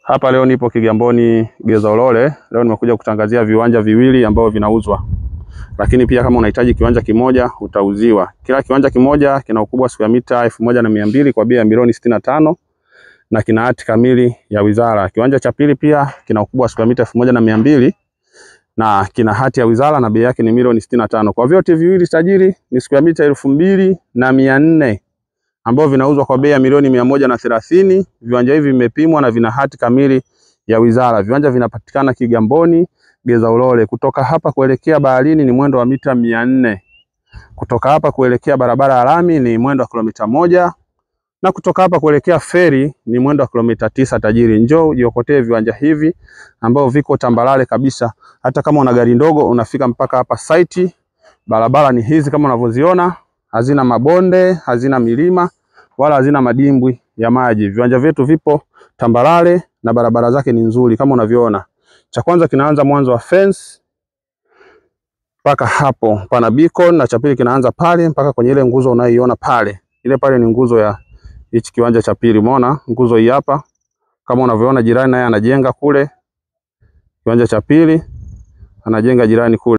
Hapa leo nipo Kigamboni Geza Ulole. Leo nimekuja kutangazia viwanja viwili ambavyo vinauzwa, lakini pia kama unahitaji kiwanja kimoja utauziwa. Kila kiwanja kimoja kina ukubwa wa mita elfu moja na mia mbili kwa bei ya milioni sitini na tano na kina hati kamili ya wizara. Kiwanja cha pili pia kina ukubwa wa mita elfu moja na mia mbili na kina hati ya wizara na bei yake ni milioni sitini na tano. Kwa vyote viwili tajiri ni square mita elfu mbili na mia nne ambavyo vinauzwa kwa bei ya milioni mia moja na thelathini. Viwanja hivi vimepimwa na vina hati kamili ya wizara. Viwanja vinapatikana Kigamboni Geza Ulole. Kutoka hapa kuelekea baharini ni mwendo wa mita mia nne. Kutoka hapa kuelekea barabara ya lami ni mwendo wa kilomita moja na kutoka hapa kuelekea feri ni mwendo wa kilomita tisa. Tajiri, njoo ujiokotee viwanja hivi ambao viko tambalale kabisa. Hata kama una gari ndogo unafika mpaka hapa site. Barabara ni hizi kama unavyoziona, hazina mabonde, hazina milima wala hazina madimbwi ya maji. Viwanja vyetu vipo tambalale na barabara zake ni nzuri kama unavyoona. Cha kwanza kinaanza mwanzo wa fence mpaka hapo pana beacon, na cha pili kinaanza pale mpaka kwenye ile nguzo unayoiona pale. Ile pale ni nguzo ya hichi kiwanja cha pili. Umeona nguzo hii hapa, kama unavyoona jirani naye anajenga kule kiwanja cha pili, anajenga jirani kule.